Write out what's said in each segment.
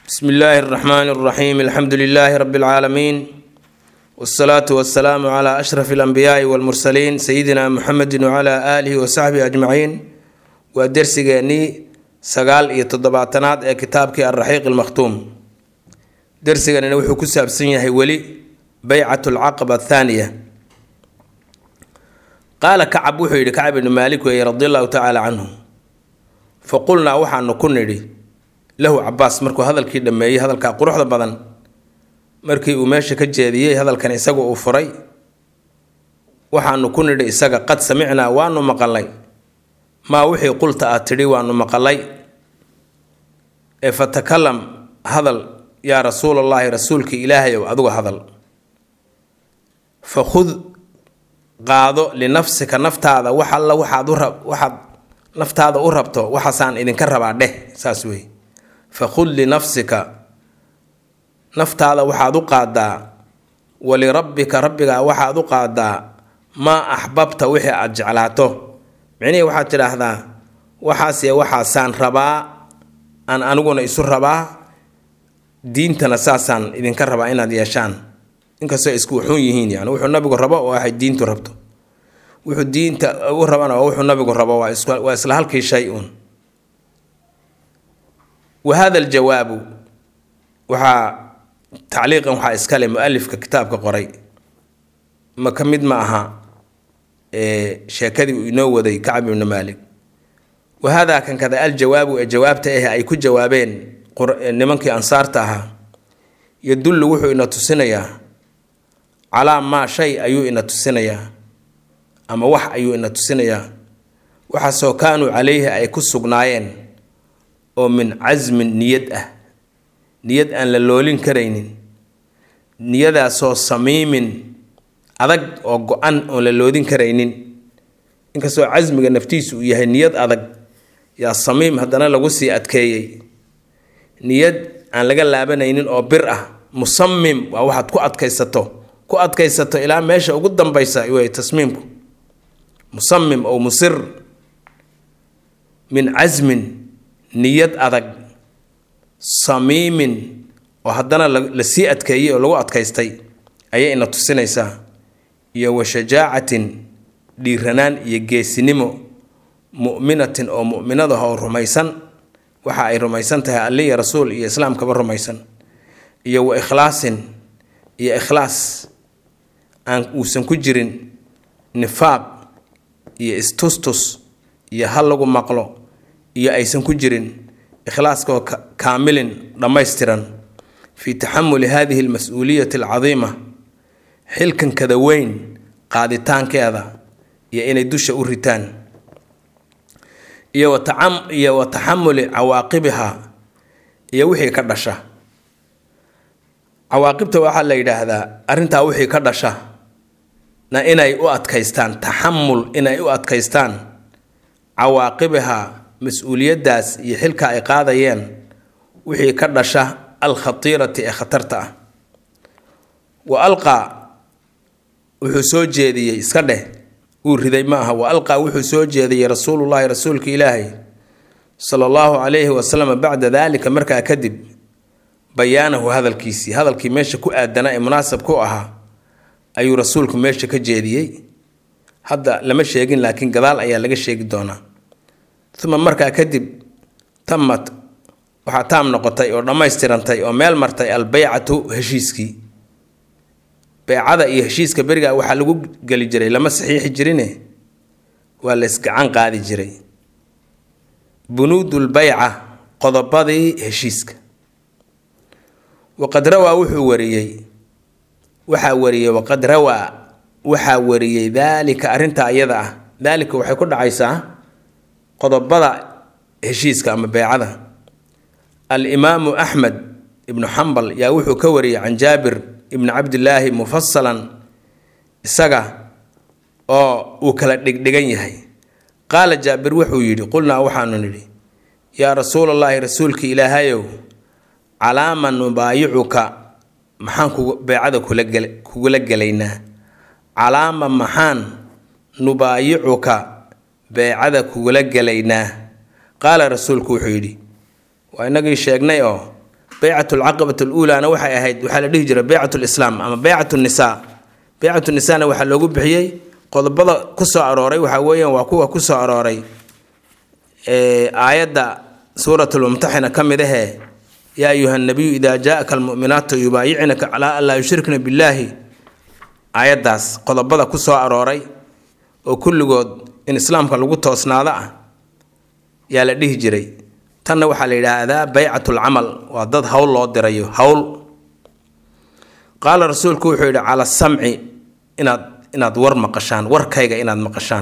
bsmi illaahi اraxmaani اraxiim alxamdu lilaahi rabi اlcaalamiin wاsalaatu wasalaamu cla ashraf اlanbiyaai wاlmursaliin sayidina muxamedi wcla aalihi wasaxbihi ajmaciin waa dersigeennii sagaal iyo toddobaatanaad ee kitaabkii alraxiiq almakhtuum dersiganina wuxuu ku saabsan yahay weli beycat alcaqaba athaaniya qaala kacab wuxuu yidhi kacab ibni maalik weeye radi allahu tacaala canhu fa qulnaa waxaanu ku nidhi lahu cabaas markuu hadalkii dhammeeyey hadalkaa quruxda badan markii uu meesha ka jeediyey hadalkan isaga uu furay waxaanu ku nidhi isaga qad samicnaa waanu maqalay maa wixii qulta aad tidhi waanu maqalay ee fatakalam hadal yaa rasuulallaahi rasuulkii ilaahayow adigu hadal fa khud qaado linafsika naftaada wax alla waxaad u rab waxaad naftaada u rabto waxaasaan idinka rabaa dheh saas wey fa khud linafsika naftaada waxaad u qaadaa walirabbika rabbigaa waxaad u qaadaa maa axbabta wixii aada jeclaato micnihii waxaad tidhaahdaa waxaase waxaasaan rabaa aan aniguna isu rabaa diintana saasaan idinka rabaa inaad yeeshaan inkastoo isku wuxuun yihiin yani wuxuu nabigu rabo oo waxay diintu rabto wuxuu diinta u rabana waa wuxuu nabigu rabo waa isla halkii shay uun wa hada aljawaabu waxaa tacliiqan waxaa iskale mu-alifka kitaabka qoray ma ka mid ma aha sheekadii uu inoo waday kacb ibni maalik wa haadaa kan kada aljawaabu ee jawaabta ah ay ku jawaabeen nimankii ansaarta ahaa yadullu wuxuu ina tusinayaa calaa maa shay ayuu ina tusinayaa ama wax ayuu ina tusinayaa waxaasoo kaanuu calayhi ay ku sugnaayeen oo min casmin niyad ah niyad aan la loolin karaynin niyadaasoo samiimin adag oo go-an oon la loodin karaynin inkastoo casmiga naftiisu uu yahay niyad adag yaa samiim haddana lagu sii adkeeyey niyad aan laga laabanaynin oo bir ah musamim waa waxaad ku adkaysato ku adkaysato ilaa meesha ugu dambaysa wey tasmiimku musamim oo musir min casmin niyad adag samiimin oo haddana la sii adkeeyey oo lagu adkaystay ayay ina tusinaysaa iyo wa shajaacatin dhiiranaan iyo geesinimo mu'minatin oo mu'minadaha oo rumaysan waxa ay rumaysan tahay alliya rasuul iyo islaamkaba rumaysan iyo wa ikhlaasin iyo ikhlaas aan uusan ku jirin nifaaq iyo istustus iyo hal lagu maqlo iyo aysan ku jirin ikhlaaskaoo kaamilin dhammaystiran fii taxamuli hadihi almas-uuliyati alcadiima xilkan kada weyn qaaditaankeeda iyo inay dusha u ritaan iyo iyo wa taxamuli cawaaqibiha iyo wixii ka dhasha cawaaqibta waxaa la yidhaahdaa arrintaa wixii ka dhasha na inay u adkaystaan taxamul inay u adkaystaan cawaaqibiha mas-uuliyaddaas iyo xilka ay qaadayeen wixii ka dhasha alkhatiirati ee khatarta ah wa alqaa wuxuu soo jeediyey iska dheh uu riday ma aha wa alqaa wuxuu soo jeediyey rasuulullaahi rasuulka ilaahay sala allahu calayhi wasalam bacda daalika markaa kadib bayaanahu hadalkiisii hadalkii meesha ku aadanaa ee munaasab ku ahaa ayuu rasuulku meesha ka jeediyey hadda lama sheegin laakiin gadaal ayaa laga sheegi doonaa uma markaa kadib tammat waxaa taam noqotay oo dhammaystirantay oo meel martay albeycatu heshiiskii beycada iyo heshiiska beriga waxaa lagu geli jiray lama saxiixi jirine waa la isgacan qaadi jiray bunuudulbeyca qodobadii heshiiska waqad rawaa wuxuu wariyey waxaa wariyey waqad rawaa waxaa wariyey daalika arrintaa iyada ah daalika waxay ku dhacaysaa qodobada heshiiska ama beycada alimaamu axmed ibnu xambal yaa wuxuu ka wariyey can jaabir ibni cabdilaahi mufasalan isaga oo uu kala dhigdhigan yahay qaala jaabir wuxuu yidhi qulnaa waxaanu nidhi yaa rasuulallaahi rasuulka ilaahayow calaama nubaayicuka maxaan beycada kugula gelaynaa calaama maxaan nubaayicuka beycada kugula gelaynaa qaala rasuulku wuxuu yidhi waa inagii sheegnay oo beycat alcaqabati aluulaana waxay ahayd waxaa la dhihi jiray beycat lislaam ama beycat nisaa beycat nisaana waxaa loogu bixiyey qodobada kusoo arooray waxaa weeyaan waa kuwa kusoo arooray aayadda suurat lmumtaxina ka mid ahee yaa ayuha nabiyu idaa jaaka almu'minaatu yubaayicnaka calaa an laa yushrikna billaahi aayaddaas qodobada ku soo arooray oo kulligood in islaamka lagu toosnaado ah yaa la dhihi jiray tanna waxaa la yidhaahdaa beycatulcamal waa dad howl loo dirayo howl qaala rasuulku wuxuu yidhi cala samci inaad inaad war maqashaan warkayga inaad maqashaan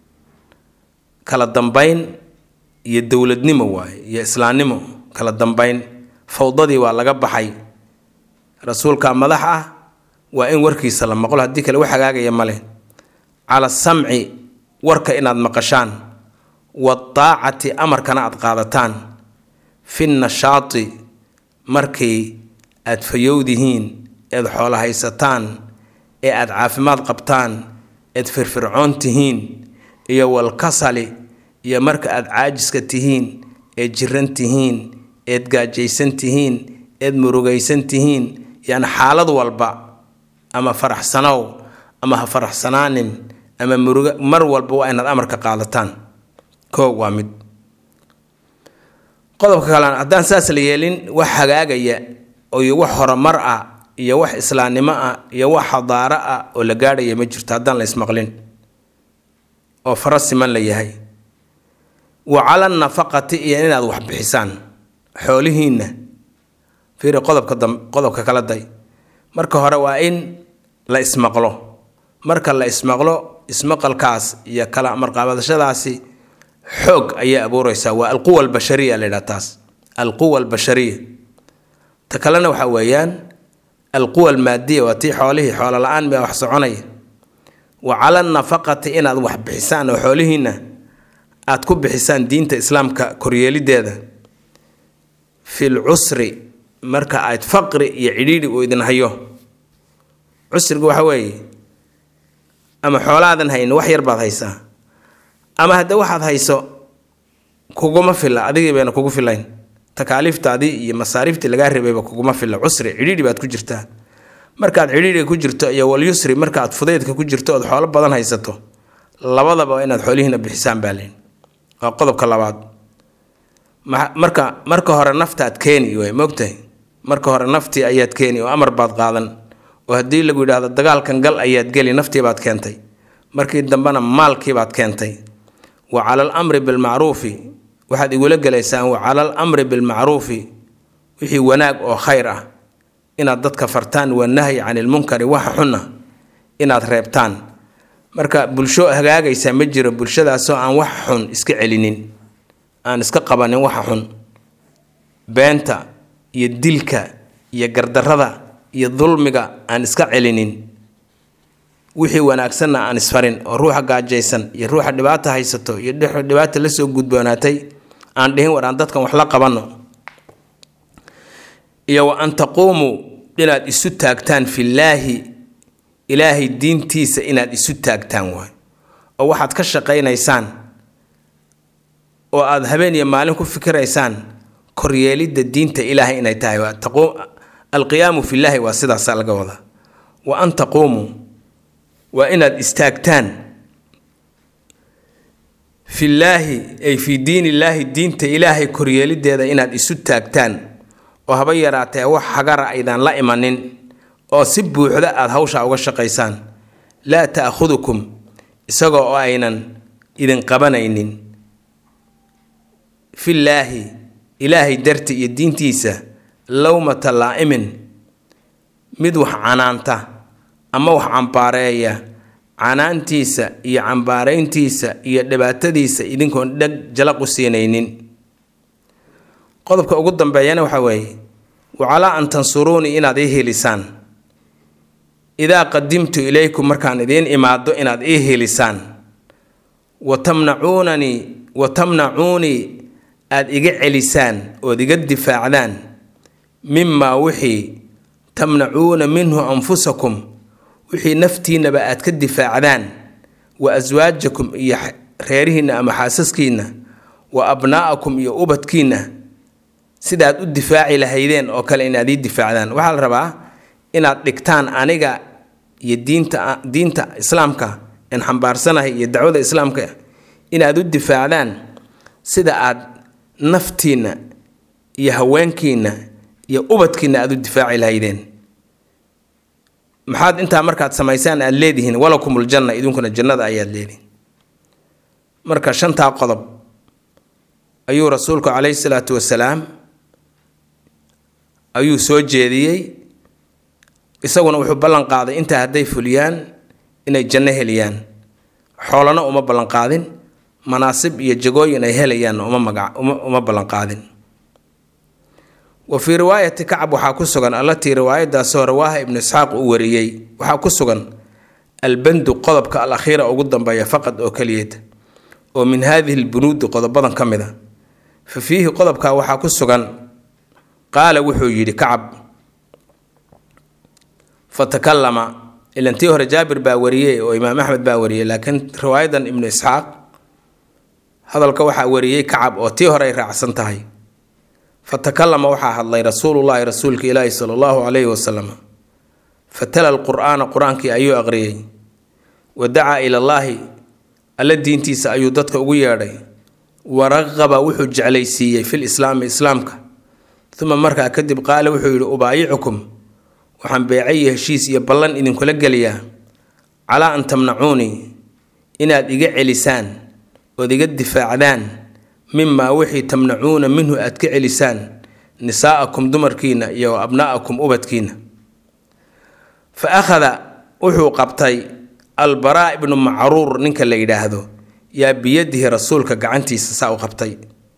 kala dambayn iyo dowladnimo waaye iyo islaamnimo kala dambayn fawdadii waa laga baxay rasuulka madax ah waa in warkiisa la maqlo haddii kale wax hagaagaya male cala samci warka inaad maqashaan wadaacati amarkana aad qaadataan fi nashaati markii aad fayowdihiin eed xoolo haysataan ee aad caafimaad qabtaan eed firfircoon tihiin iyo walkasali iyo marka aad caajiska tihiin eed jiran tihiin eed gaajaysan tihiin eed murugaysan tihiin yacni xaalad walba ama faraxsanow ama ha faraxsanaanin ama muruga mar walba waa inaad amarka qaadataan koog waa mid qodobka kalena haddaan saas la yeelin wax hagaagaya iyo wax horumar ah iyo wax islaamnimo ah iyo wax xadaaro ah oo la gaadhaya ma jirto haddaan la ismaqlin oo fara siman la yahay wa cala nafaqati iyo inaad wax bixisaan xoolihiinna fiiri qodobka dam qodobka kala day marka hore waa in la ismaqlo marka la ismaqlo ismaqalkaas iyo kala amarqaabadashadaasi xoog ayay abuureysaa waa alquwa albashariya la yidhaha taas alquwa albashariya ta kalena waxaa weeyaan alquwa almaadiya waa tii xoolihii xoolo la-aan baa wax soconaya wa cala nafaqati inaad wax bixisaan oo xoolihiinna aad ku bixisaan diinta islaamka koryeelideeda fil cusri marka aad faqri iyo cidhiidhi uu idin hayo cusriga waxa weeye ama xoolaadan haynin wax yar baad haysaa ama hadde waxaad hayso kuguma filla adigii bayna kugu filayn takaaliiftaadii iyo masaariiftii lagaa rebayba kuguma filla cusri cidhiidhi baad ku jirtaa markaad cidhiidhiga ku jirto iyo walyusri markaaad fudaydka ku jirto ood xoolo badan haysato labadaba waa inaad xoolihiina bixisaan baa leyn waa qodobka labaad marka marka hore naftaad keeni way moogtahay marka hore naftii ayaad keeni oo amar baad qaadan oo haddii lagu yidhaahdo dagaalkan gal ayaad geli naftii baad keentay markii dambena maalkii baad keentay wa cala alamri bilmacruufi waxaad igula gelaysaan wa cala alamri bilmacruufi wixii wanaag oo khayr ah inaad dadka fartaan wanahyi cani ilmunkari waxa xunna inaad reebtaan marka bulsho hagaagaysa ma jiro bulshadaasoo aan wax xun iska celinin aan iska qabanin waxa xun beenta iyo dilka iyo gardarrada iyo dulmiga aan iska celinin wixii wanaagsanna aan isfarin oo ruuxa gaajaysan iyo ruuxa dhibaata haysato iyo dhibaata lasoo gudboonaatay aan dhihin war aan dadkan wax la qabanno iyo wa an taquumuu inaad isu taagtaan fillaahi ilaahay diintiisa inaad isu taagtaan waay oo waxaad ka shaqaynaysaan oo aada habeen iyo maalin ku fikiraysaan koryeelidda diinta ilaahay inay tahay alqiyaamu fillaahi waa sidaasaa laga wadaa wa an taquumuu waa inaad istaagtaan fillaahi ay fii diin illaahi diinta ilaahay koryeelideeda inaad isu taagtaan oo haba yaraatee wax hagara aydaan la imanin oo si buuxda aada hawshaa uga shaqaysaan laa ta'khudukum isagoo oo aynan idin qabanaynin fillaahi ilaahay darti iyo diintiisa lowmata laa'imin mid wax canaanta ama wax cambaareeya canaantiisa iyo cambaarayntiisa iyo dhibaatadiisa idinkoon dheg jalaq u siinaynin qodobka ugu dambeeyana waxaa weeye wacalaa an tansuruunii inaad ii helisaan idaa qadimtu ilaykum markaan idiin imaado inaad ii helisaan wa tamnacuunanii wa tamnacuunii aada iga celisaan ood iga difaacdaan mimaa wixii tamnacuuna minhu anfusakum wixii naftiinnaba aad ka difaacdaan wa aswaajakum iyo sidiina ama xaasaskiinna wa abnaa'akum iyo ubadkiinna sidaad u difaaci lahaydeen oo kale inaad ii difaacdaan waxaa la rabaa inaad dhigtaan aniga iyo diinta diinta islaamka aan xambaarsanahay iyo dacwada islaamka inaad u difaacdaan sida aad naftiinna iyo haweenkiinna iyo ubadkiinna aada u difaaci lahaydeen maxaad intaa markaad samaysaan aada leedihiin walakumul janna idinkuna jannada ayaad leedihiin marka shantaa qodob ayuu rasuulku calayhi salaatu wasalaam ayuu soo jeediyey isaguna wuxuu ballan qaaday intaa hadday fuliyaan inay janno heliyaan xoolana uma ballanqaadin manaasib iyo jagooyin ay helayaanna uma magac uma uma ballanqaadin wa fii riwaayati kacab waxaa ku sugan allatii riwaayadaasoo rawaaha ibnu isxaaq uu wariyey waxaa ku sugan albandu qodobka al akhiira ugu dambeeya faqad oo keliyeed oo min haadihi lbunuudi qodobadan ka mid a fa fiihi qodobkaa waxaa ku sugan qaala wuxuu yidhi kacab fatakallama ilantii hore jaabir baa wariyey oo imaam axmed baa wariyey laakiin riwaayadan ibnu isxaaq hadalka waxaa wariyey kacab oo tii hore ay raacsan tahay fatakallama waxaa hadlay rasuulullaahi rasuulka ilaahi sala allahu calayhi wasalam fatala alqur'aana qur-aankii ayuu aqriyey wa dacaa ilallaahi alla diintiisa ayuu dadka ugu yeedhay waraqaba wuxuu jeclaysiiyey fil islaami islaamka uma markaa kadib qaala wuxuu yidhi ubaayicukum waxaan beecay heshiis iyo ballan idinkula geliyaa calaa an tamnacuunii inaad iga celisaan ood iga difaacdaan mimaa wixii tamnacuuna minhu aad ka celisaan nisaa'akum dumarkiina iyo abnaa'akum ubadkiina fa akhada wuxuu qabtay albaraa ibnu macruur ninka la yidhaahdo yaa biyadihi rasuulka gacantiisa saa u qabtay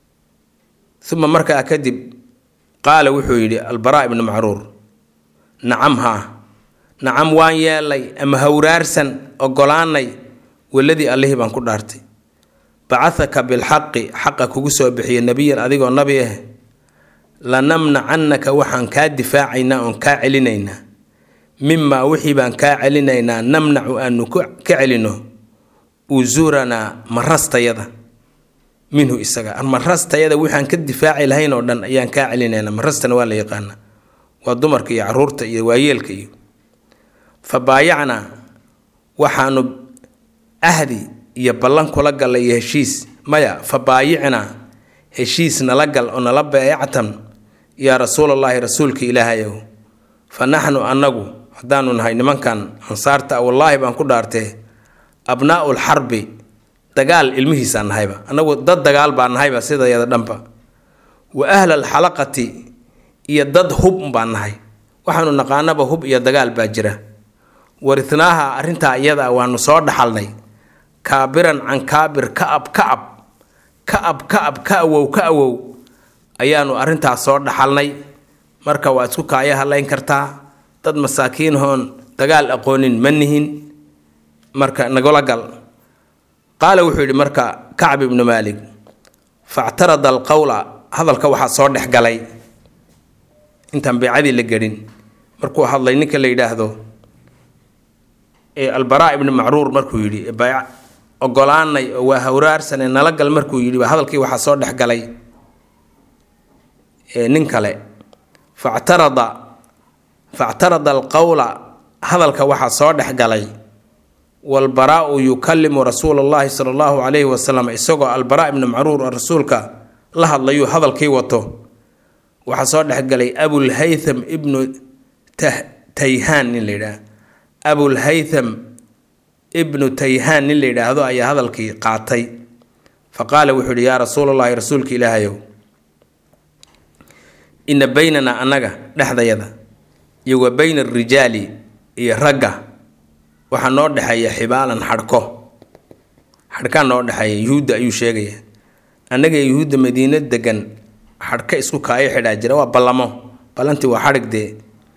uma markaa kadib qaala wuxuu yidhi albaraa ibnu macruur nacam haa nacam waan yeelay ama hawraarsan ogolaanay weladii allihii baan ku dhaartay bacahaka bilxaqi xaqa kugu soo bixiya nebiyan adigoo nabi ah lanamnacannaka waxaan kaa difaacaynaa oon kaa celinaynaa mimaa wixii baan kaa celinaynaa namnacu aanu ka celino usuranaa marastayada minhu isaga marastayada waxaan ka difaaci lahayn oo dhan ayaan kaa celinaynaa marastana waa la yaqaana waa dumarka iyo caruurta iyo waayeelka iyo fa baayacnaa waxaanu ahdi iyo ballan kula galla iyo heshiis maya fa baayicnaa heshiis nala gal oo nala beectan yaa rasuulallaahi rasuulka ilaahayow fa naxnu annagu haddaanu nahay nimankan ansaarta wallaahi baan ku dhaartee abnaa'ul xarbi dagaal ilmihiisaan nahayba annagu dad dagaal baa nahayba sidayada dhanba wa ahla alxalaqati iyo dad hub baan nahay waxaanu naqaanaba hub iyo dagaal baa jira warithnaaha arrintaa iyada waanu soo dhaxalnay kaabiran can kaabir ka'ab ka'ab ka'ab ka'ab ka awow ka awow ayaanu arrintaas soo dhaxalnay marka waa isku kaaya hadlayn kartaa dad masaakiin hoon dagaal aqoonin ma nihin marka nagula gal qaala wuxuu yidhi marka kacb ibnu maalik factarada alqowla hadalka waxaa soo dhex galay intaan beecadii la gedhin markuu hadlay ninka la yidhaahdo albaraa ibnu macruur markuu yidhi bayc ogolaanay oo waa hawraarsane nala gal markuu yidhi hadalkii waxaa soo dhex galay nin kale factarada factarada alqowla hadalka waxaa soo dhex galay walbaraau yukallimu rasuula allahi sala allahu calayhi wasalam isagoo albaraa ibnu macruur oo rasuulka la hadlayuu hadalkii wato waxaa soo dhexgalay abulhaytham ibnu tayhaan nin la yidhaah abulhaytham ibnu tayhaan nin la yidhaahdo ayaa hadalkii qaatay fa qaala wuxuu yidhi yaa rasuul allahi rasuulka ilaahayow ina baynanaa annaga dhexdayada iyo wa bayna arijaali iyo ragga waxaa noo dhexeeya xibaalan xadhko xadhkaa noo dhexeeya yuhuudda ayuu sheegaya annaga yuhuudda madiino degan xadhka isku kaayo xidhaa jira waa ballamo ballantii waa xadhig dee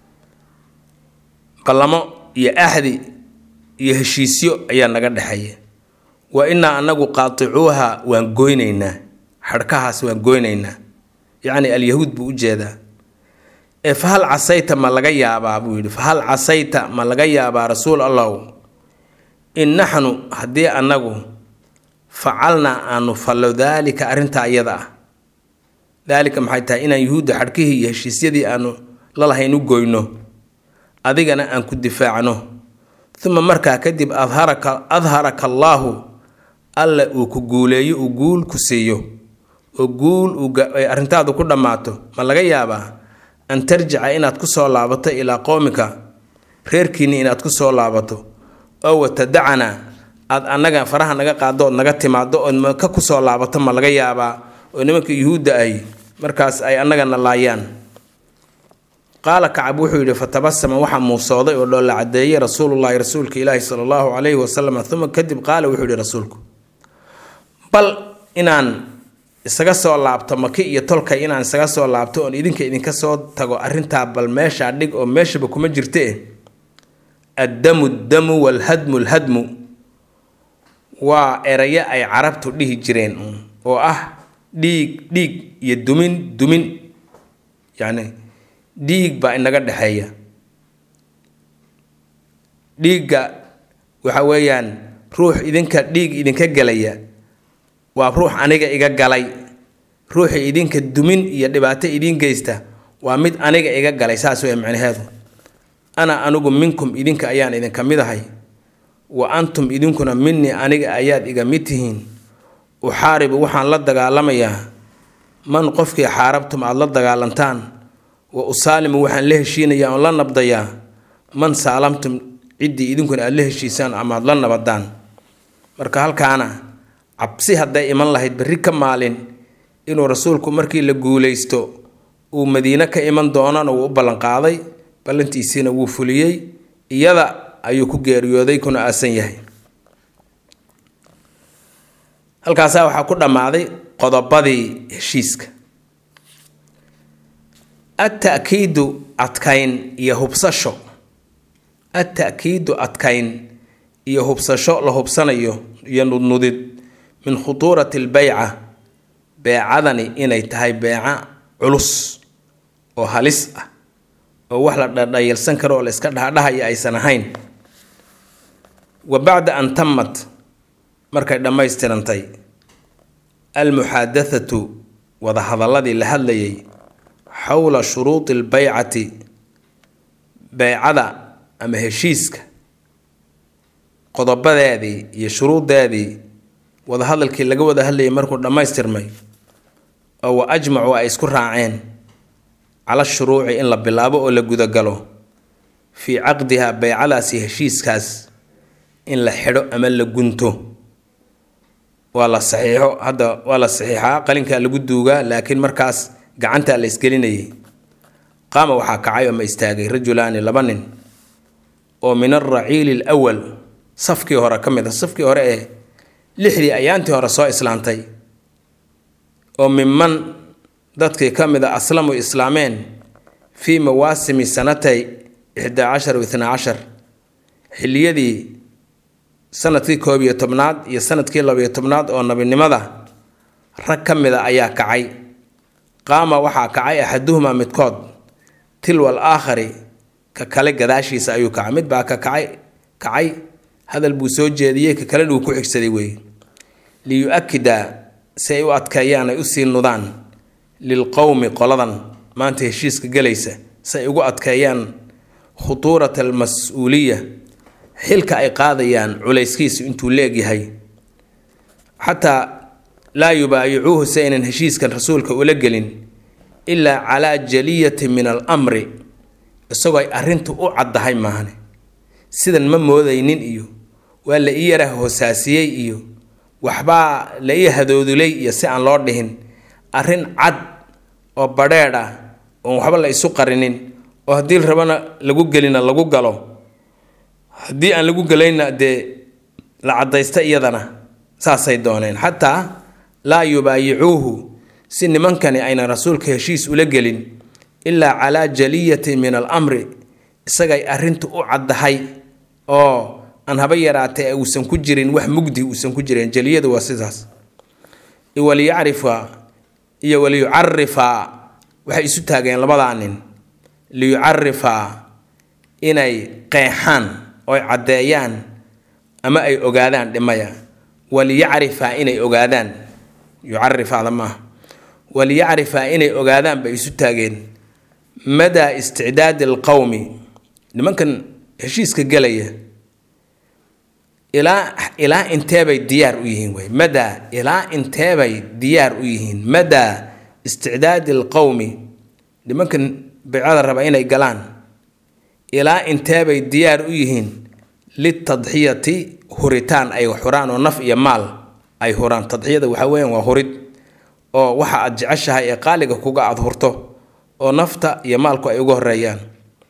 ballamo iyo axdi iyo heshiisyo ayaa naga dhexeeya wa innaa annagu qaaticuuha waan goynaynaa xadhkahaas waan goynaynaa yacni alyahuud buu u jeedaa ee fa hal casayta ma laga yaabaa buu yidhi fa hal casayta ma laga yaabaa rasuul allahu in naxnu haddii annagu facalnaa aanu fallo daalika arrintaa iyada ah daalika maxay tahay inaan yuhuudda xadhkihii iyo heshiisyadii aanu lalahayn u goyno adigana aan ku difaacno uma markaa kadib adharaka adharaka allaahu alla uu ku guuleeyo uu guul ku siiyo oo guul ay arrintaadu ku dhammaato ma laga yaabaa an tarjica inaad ku soo laabato ilaa qowmika reerkiinni inaad ku soo laabato oo watadacana aad annaga faraha naga qaado ood naga timaado ood maka ku soo laabato ma laga yaabaa oo nimanka yuhuudda ay markaas ay annagana laayaan qaala kacab wuxuu yidhi fatabasama waxaa muusooday oo dhoolla cadeeyey rasuulullaahi rasuulka ilaahi sala allahu calayhi wasalam uma kadib qaala wuxuu yidhi rasuulku bal inaan isaga soo laabto maki iyo tolkay inaan isaga soo laabto oon idinka idinka soo tago arrintaa bal meeshaa dhig oo meeshaba kuma jirte addamu damu walhadmu lhadmu waa erayo ay carabtu dhihi jireen oo ah dhiig dhiig iyo dumin dumin yacni dhiig baa inaga dhexeeya dhiigga waxa weeyaan ruux idinka dhiig idinka gelaya waa ruux aniga iga galay ruuxii idinka dumin iyo dhibaato idiin geysta waa mid aniga iga galay saas wey macnaheedu ana anigu minkum idinka ayaan idinka mid ahay wa antum idinkuna minii aniga ayaad iga mid tihiin uxaaribu waxaan la dagaalamayaa man qofkii xaarabtum aada la dagaalantaan wa usaalimu waxaan la heshiinayaa oon la nabdayaa man saalamtum ciddii idinkuna aada la heshiisaan ama aada la nabadaan marka halkaana cabsi hadday iman lahayd berri ka maalin inuu rasuulku markii la guulaysto uu madiine ka iman doonana wuu u ballanqaaday ballantiisiina wuu fuliyey iyada ayuu ku geeriyooday kuna aasan yahay halkaasaa waxaa ku dhammaaday qodobadii heshiiska adta'kiidu adkayn iyo hubsasho adta'kiidu adkayn iyo hubsasho la hubsanayo iyo nudnudid min khutuurati albeyca beecadani inay tahay beeca culus oo halis ah oo wax la dhadhayalsan karo oo la iska dhahdhahaya aysan ahayn wa bacda an tammat markay dhammaystirantay almuxaadathatu wadahadaladii la hadlayay xowla shuruudi albeycati beycada ama heshiiska qodobadeedii iyo shuruuddeedii wadahadalkii laga wada hadlayay markuu dhammaystirmay oo wa ajmacuu ay isku raaceen cala shuruuci in la bilaabo oo la gudagalo fii caqdiha beycadaasi heshiiskaas in la xidho ama la gunto waa la saxiixo hadda waa la saxiixaa qalinkaa lagu duugaa laakiin markaas gacantaa la isgelinayay qaama waxaa kacay ama istaagay rajulaani laba nin oo min alraciili alwal safkii hore ka mid a safkii hore ee lixdii ayaantii hore soo islaantay oo minman dadkii ka mid a aslamu islaameen fii mawaasimi sanatay ixdaa cashar itnaa cashar xilliyadii sanadkii koob iyo tobnaad iyo sanadkii labiyo tobnaad oo nabinimada rag ka mid a ayaa kacay qaama waxaa kacay axaduhumaa midkood tilwal aakhari ka kale gadaashiisa ayuu kacay mid baa ka kacay kacay hadal buu soo jeediyey ka kalena uu ku xigsaday weeye liyu-akida si ay u adkeeyaan ay usii nudaan lilqowmi qoladan maanta heshiiska gelaysa si ay ugu adkeeyaan khutuurata almas-uuliya xilka ay qaadayaan culayskiisu intuu leegyahay xataa laa yubaayicuuhu si aynan heshiiskan rasuulka ula gelin ilaa calaa jaliyati min almri isagoo ay arrintu u caddahay maahane sidan ma moodaynin iyo waa la ii yara hoosaasiyey iyo waxbaa la ii hadoodulay iyo si aan loo dhihin arrin cad oo badheedh ah oon waxba la isu qarinin oo haddii rabana lagu gelina lagu galo haddii aan lagu gelayna dee la caddaysta iyadana saasay dooneen xataa laa yubaayicuuhu si nimankani aynan rasuulka heshiis ula gelin ilaa calaa jaliyati min alamri isagay arrintu u caddahay oo aan haba yaraatee uusan ku jirin wax mugdi uusan ku jirin jaliyadu waa sidaas waliyacrifa iyo waliyucarifaa waxay isu taageen labadaa nin liyucarifaa inay qeexaan oy caddeeyaan ama ay ogaadaan dhimaya waliyacrifaa inay ogaadaan yucarifaada maaha waliyacrifaa inay ogaadaan bay isu taageen madaa isticdaadi alqowmi nimankan heshiiska gelaya ilaa ilaa inteebay diyaar u yihiin wey madaa ilaa inteebay diyaar u yihiin madaa isticdaadi alqowmi nimankan baycada raba inay galaan ilaa inteebay diyaar u yihiin litadxiyati huritaan ay huraan oo naf iyo maal ay huraan tadxiyada waxaa weeyaan waa hurid oo waxa aad jeceshahay ee qaaliga kuga aada hurto oo nafta iyo maalku ay uga horeeyaan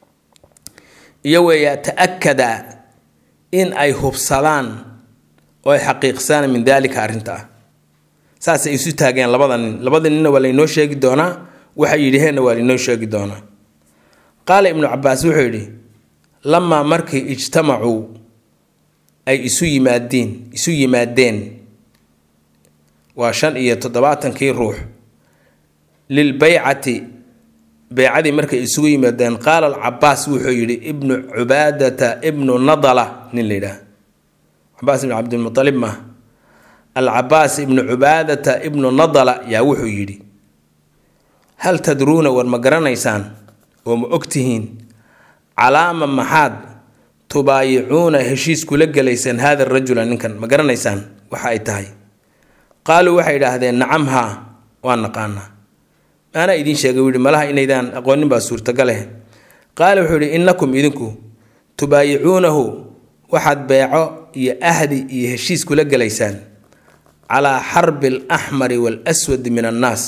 iyo weeyaa ta-akada in ay hubsadaan oo ay xaqiiqsaan min daalika arrinta ah saasay isu taageen labada nin labada ninna waa laynoo sheegi doonaa waxay yidhaheenna waa laynoo sheegi doonaa qaala ibnu cabaas wuxuu yidhi lamaa markii ijtamacuu ay isu yimaadeen isu yimaadeen waa shan iyo toddobaatankii ruux lilbaycati beycadii markay isugu yimaadeen qaala alcabaas wuxuu yidhi ibnu cubaadata ibnu nadala nin la yidhaah cabaas ibnu cabdilmualib ma alcabaas ibnu cubaadata ibnu nadala yaa wuxuu yidhi hal tadruuna war ma garanaysaan oo ma ogtihiin calaama maxaad tubaayicuuna heshiis kula gelaysaan haada rajula ninkan ma garanaysaan waxa ay tahay qaaluu waxay idhaahdeen nacam haa waa naqaanaa maanaa idiin sheegay wuu yihi malaha inaydaan aqoonin baa suurtagaleh qaala wuxuu yihi innakum idinku tubaayicuunahu waxaad beeco iyo ahdi iyo heshiis kula gelaysaan calaa xarbi alaxmari waalaswadi min annaas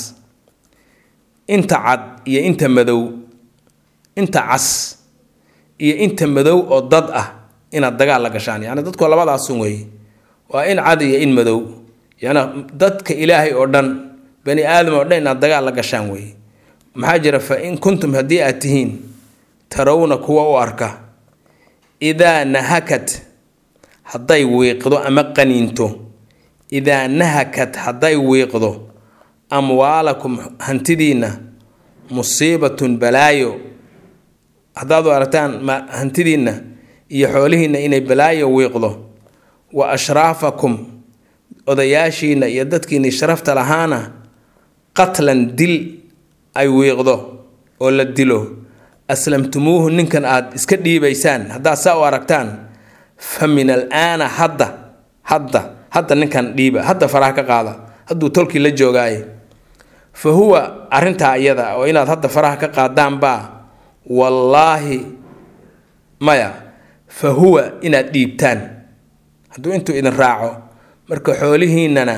inta cad iyo inta madow inta cas iyo inta madow oo dad ah inaad dagaal la gashaan yacni dadku labadaasun weeye waa in cad iyo in madow yacni dadka ilaahay oo dhan bani aadam oo dhan inaad dagaal la gashaan weeye maxaa jira fa in kuntum haddii aad tihiin tarawna kuwa u arka idaa nahakat hadday wiiqdo ama qaniinto idaa nahakat hadday wiiqdo amwaalakum hantidiinna musiibatun balaayo haddaad u aragtaan hantidiinna iyo xoolihiinna inay balaayo wiiqdo wa ashraafakum odayaashiinna iyo dadkiinni sharafta lahaana qatlan dil ay wiiqdo oo la dilo aslamtumuuhu ninkan aad iska dhiibaysaan haddaad saa u aragtaan fa min alaana hadda hadda hadda ninkan dhiiba hadda faraha ka qaada hadduu tolkii la joogaaye fa huwa arrintaa iyada oo inaad hadda faraha ka qaadaanbaa wallaahi maya fa huwa inaad dhiibtaan hadduu intuu idin raaco marka xoolihiinnana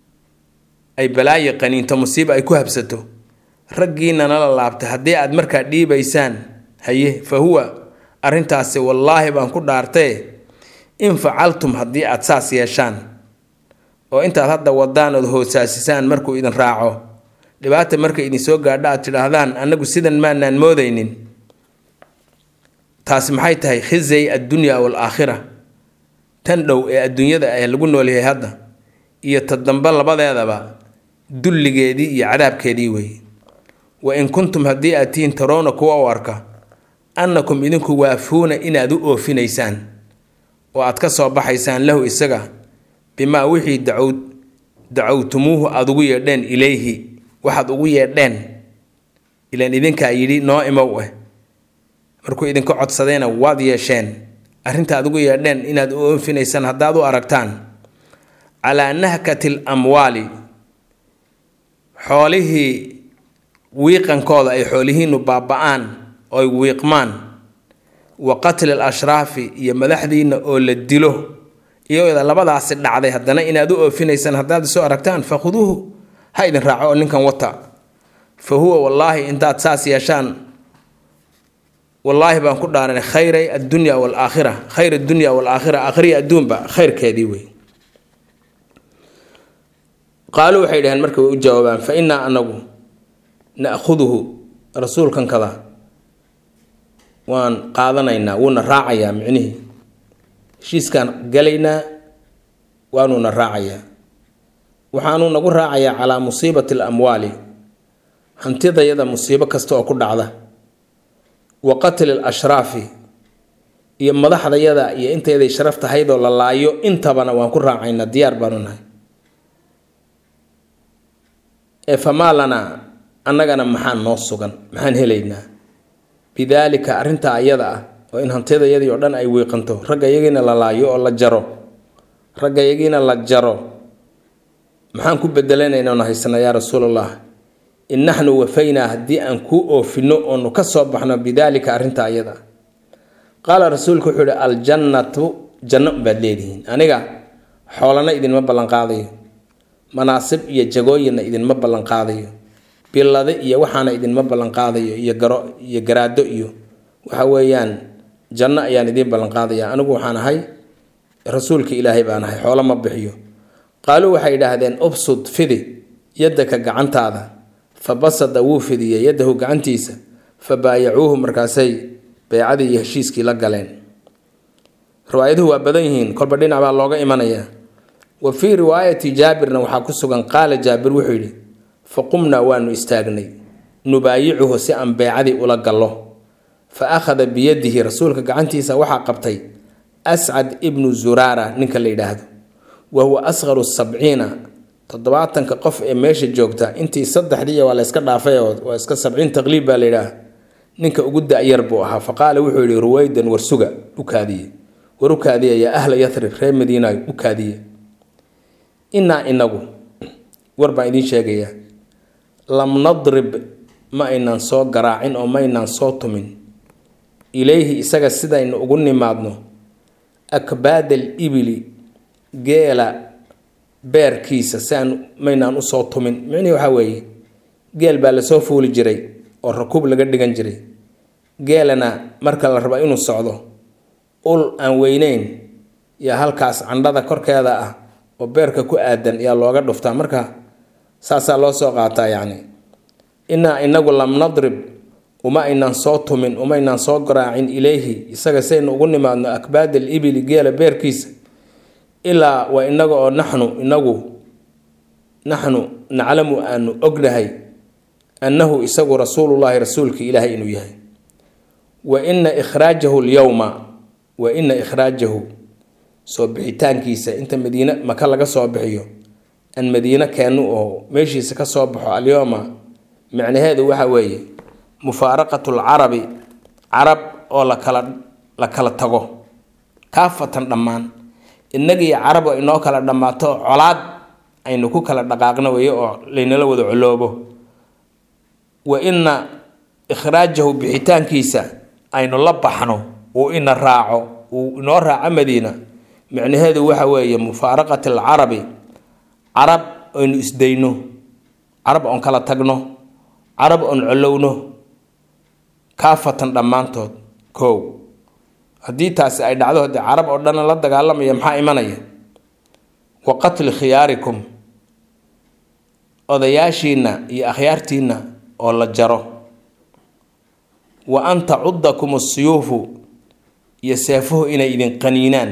ay balaayo qaniinto musiiba ay ku habsato raggiinnana la laabtay haddii aad markaa dhiibaysaan haye fa huwa arrintaasi wallaahi baan ku dhaartee in facaltum haddii aad saas yeeshaan oo intaad hadda wadaan ood hoosaasisaan markuu idin raaco dhibaata markay idin soo gaadho aad tidhaahdaan annagu sidan maanaan moodaynin taasi maxay tahay khizay addunya waalaakhira tan dhow ee adduunyada ee lagu noolyahay hadda iyo ta dambe labadeedaba dulligeedii iyo cadaabkeedii weeye wa in kuntum haddii aad tihiin tarowna kuwa u arka annakum idinku waafuuna inaad u oofinaysaan oo aad ka soo baxaysaan lahu isaga bimaa wixii dacow dacowtumuuhu aada ugu yeedheen ilayhi waxaad ugu yeedheen ilaan idinkaa yidhi noo imow eh markuu idinka codsadayna waad yeesheen arrinta aad ugu yeedheen inaad u oofinaysaan haddaad u aragtaan calaa nahkati l amwaali xoolihii wiiqankooda ay xoolihiinu baaba-aan oy wiiqmaan wa qatli al ashraafi iyo madaxdiina oo la dilo iyada labadaasi dhacday haddana inaad u oofinaysaan haddaad soo aragtaan fakhuduuhu ha idin raaco oo ninkan wata fa huwa wallaahi intaad saas yeeshaan wallaahi baan ku dhaaranay khayray addunya waalaakhira khayr addunya waalaakhira aakhiriya adduunba khayrkeedii wey qaaluu waxay dhaheen marka way u jawaabaan fa innaa anagu na'khuduhu rasuulkan kada waan qaadanaynaa wuuna raacayaa micnihii heshiiskaan galaynaa waanuuna raacayaa waxaanuu nagu raacayaa calaa musiibati al amwaali hantidayada musiibo kasta oo ku dhacda wa qatli al ashraafi iyo madaxdayada iyo intayday sharaf tahaydoo la laayo intabana waan ku raacaynaa diyaar baanu nahay ee famaa lanaa annagana maxaan noo sugan maxaan helaynaa bidaalika arrintaa ayada ah oo in hantidayadii oo dhan ay wiiqanto ragga yagiina la laayo oo la jaro ragga yagiina la jaro maxaan ku bedelanaynaa na haysana yaa rasuulallah in naxnu wafaynaa haddii aan kuu oofinno oonu ka soo baxno bidaalika arrinta ayada qaala rasuulku wuxuu ihi aljannatu janno baad leedihiin aniga xoolana idinma ballanqaadayo manaasib iyo jagooyinna idinma ballanqaadayo billade iyo waxaana idinma ballanqaadayo iyo garo iyo garaado iyo waxa weeyaan janno ayaan idiin ballanqaadaya anigu waxaan ahay rasuulka ilaahay baan ahay xoolo ma bixiyo qaaluu waxay idhaahdeen ubsud fidi yaddaka gacantaada fa basada wuu fidiyey yaddahu gacantiisa fa baayacuuhu markaasay beycadii iyo heshiiskii la galeen riwaayaduhu waa badan yihiin kolba dhinac baa looga imanayaa wa fii riwaayati jaabirna waxaa ku sugan qaala jaabir wuxuu yidhi fa qumnaa waanu istaagnay nubaayicuhu si aan beycadii ula gallo fa akhada biyadihi rasuulka gacantiisa waxaa qabtay ascad ibnu zuraara ninka la yidhaahdo wa huwa asqaru sabciina toddobaatanka qof ee meesha joogta intii saddexdii waa la yska dhaafay oo waa iska sabciin taqliib baa la yidhaah ninka ugu da-yar buu ahaa fa qaala wuxuu yidhi ruwaydan warsuga u kaadiye war u kaadiya yaa ahla yathrib reer madiina u kaadiye innaa inagu war baan idiin sheegayaa lam nadrib ma aynaan soo garaacin oo maynaan soo tumin ilayhi isaga sidaynu ugu nimaadno akbaadal ibili geela beerkiisa si aan maynaan usoo tumin micnihii waxaa weeye geel baa lasoo fuuli jiray oo rakuub laga dhigan jiray geelana marka la rabo inuu socdo ul aan weyneyn yaa halkaas candhada korkeeda ah oo beerka ku aadan yaa looga dhuftaa marka saasaa loo soo qaataa yacni innaa inagu lam nadrib uma aynaan soo tumin uma aynaan soo garaacin ilayhi isaga saynu ugu nimaadno akbaadal ibili geela beerkiisa ilaa waa inaga oo naxnu inagu naxnu naclamu aanu ognahay annahu isagu rasuulullaahi rasuulka ilaahay inuu yahay wa ina ikhraajahu lyowma wa ina ikhraajahu soo bixitaankiisa inta madiine maka laga soo bixiyo aan madiine keenu oo meeshiisa ka soo baxo alyowma micnaheedu waxa weeye mufaaraqatu lcarabi carab oo lakala la kala tago kaafatan dhammaan innagii carab oo inoo kala dhammaato colaad aynu ku kala dhaqaaqno weeye oo laynala wada coloobo wa ina ikhraajahu bixitaankiisa aynu la baxno uu ina raaco uu inoo raaco madiina micnaheedu waxa weeye mufaaraqati alcarabi carab aynu isdayno carab oon kala tagno carab oon colowno kaafatan dhammaantood kow haddii taasi ay dhacdo haddii carab oo dhan la dagaalamaya maxaa imanaya wa qatli khiyaarikum odayaashiinna iyo akhyaartiinna oo la jaro wa an tacudakum asiyuufu iyo seefuhu inay idin qaniinaan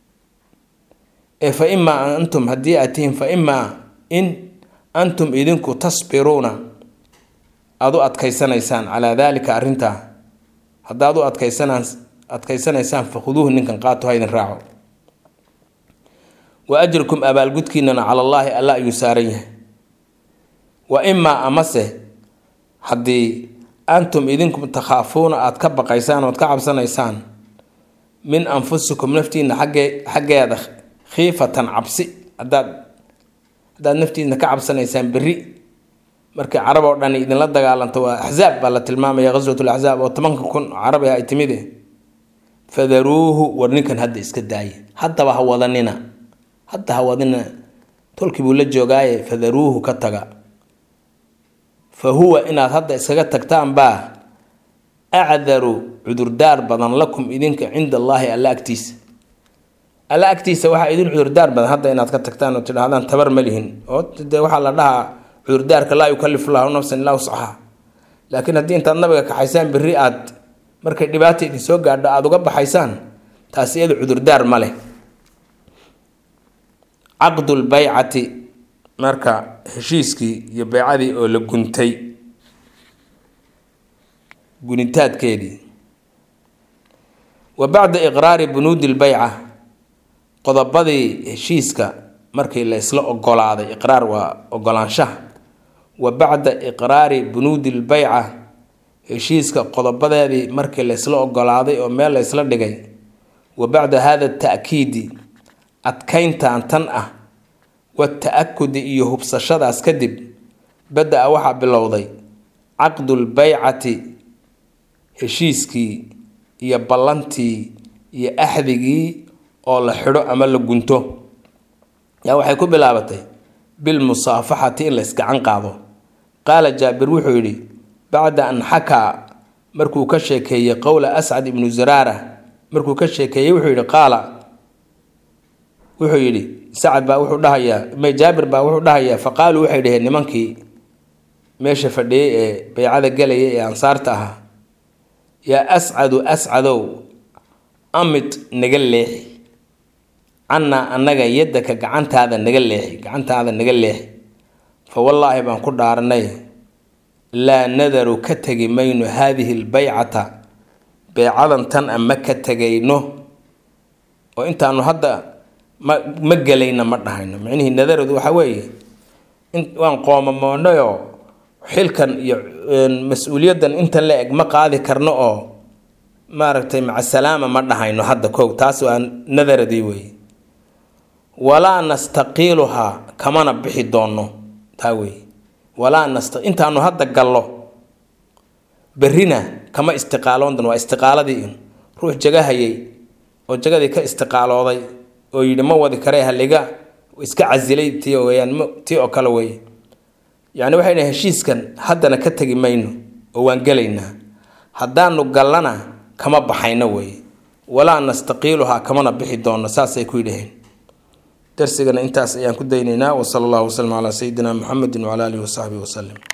ee fa imaa antum haddii aad tihiin fa imaa in antum idinku tasbiruuna aada u adkaysanaysaan calaa daalika arrintaa haddaad u adkaysanaan adkaysanaysaan fakhuduuhu ninkan qaato ha idin raaco wa ajrukum abaalgudkiinana cala allaahi alla ayuu saaran yahay wa imaa amase haddii antum idinku takhaafuuna aada ka baqaysaan ood ka cabsanaysaan min anfusikum naftiina xaggee xaggeeda khiifatan cabsi haddaad haddaad naftiina ka cabsanaysaan berri markii carab oo dhan idinla dagaalanto waa axzaab baa la tilmaamaya ghaswat laxzaab oo tobanka kun carabi ay timide fadaruuhu war ninkan hadda iska daaye haddaba ha wadanina hadda ha wadanina tolkii buu la joogaaye fadaruuhu ka taga fa huwa inaad hadda iskaga tagtaan baa acdaru cudurdaar badan lakum idinka cinda allaahi alla agtiisa alla agtiisa waxaa idin cudurdaar badan hadda inaad ka tagtaan oo tidhahdaan tabar ma lihin oo dee waxaa la dhahaa cudurdaarka laa yukalifu llahu nafsan illaa wuscaha laakiin haddii intaad nabiga kaxaysaan berri aad markay dhibaata idin soo gaadho aada uga baxaysaan taasi iyadu cudurdaar ma leh caqdulbaycati marka heshiiskii iyo beycadii oo la guntay gunitaadkeedii wa bacda iqraari bunuudi lbeyca qodobadii heshiiska markii la isla ogolaaday iqraar waa ogolaanshaha wa bacda iqraari bunuudi lbayca heshiiska qodobadeedii markii laysla ogolaaday oo meel laysla dhigay wa bacda hada ta'kiidi adkayntan tan ah wata-akudi iyo hubsashadaas kadib bada-a waxaa bilowday caqdulbaycati heshiiskii iyo ballantii iyo axdigii oo la xidho ama la gunto yaa waxay ku bilaabatay bilmusaafaxati in laysgacan qaado qaala jaabir wuxuu yidhi bacda an xakaa markuu ka sheekeeyey qowla ascad ibnu zaraara markuu ka sheekeeyey wuxuu yidhi qaala wuxuu yidhi sacad baa wuxuu dhahayaa may jaabir baa wuxuu dhahayaa fa qaaluu waxay dhaheen nimankii meesha fadhiyey ee baycada gelaya ee ansaarta ahaa yaa ascadu ascadow amid naga leexi cannaa annaga yaddaka gacantaada naga leexi gacantaada naga leexi fa wallaahi baan ku dhaaranay laa nadaru ka tegi mayno haadihi lbaycata beycadan tan a ma ka tegayno oo intaanu hadda ma ma gelayna ma dhahayno micnihii nadaradu waxa weeye waan qoomamoonayoo xilkan iyo mas-uuliyaddan intan la eg ma qaadi karno oo maaragtay macasalaama ma dhahayno hadda kow taas waa nadaradii weeye walaa nastaqiiluhaa kamana bixi doonno taa weeye walaa nasta intaanu hadda gallo berrina kama istiqaaloon doon waa istiqaaladii in ruux jagahayay oo jagadii ka istiqaalooday oo yidhi ma wadi karee haliga iska casilay tii weyaan tii oo kale weeye yacni waxay dhahay heshiiskan haddana ka tegi mayno oo waan gelaynaa haddaanu gallana kama baxayno weeye walaa nastaqiiluhaa kamana bixi doonno saasay ku yidhaheen darsigana intaas ayaan ku daynaynaa wasala allahu wasalam calaa sayidina muxamedin wacala alihi wasaxbihi wasalim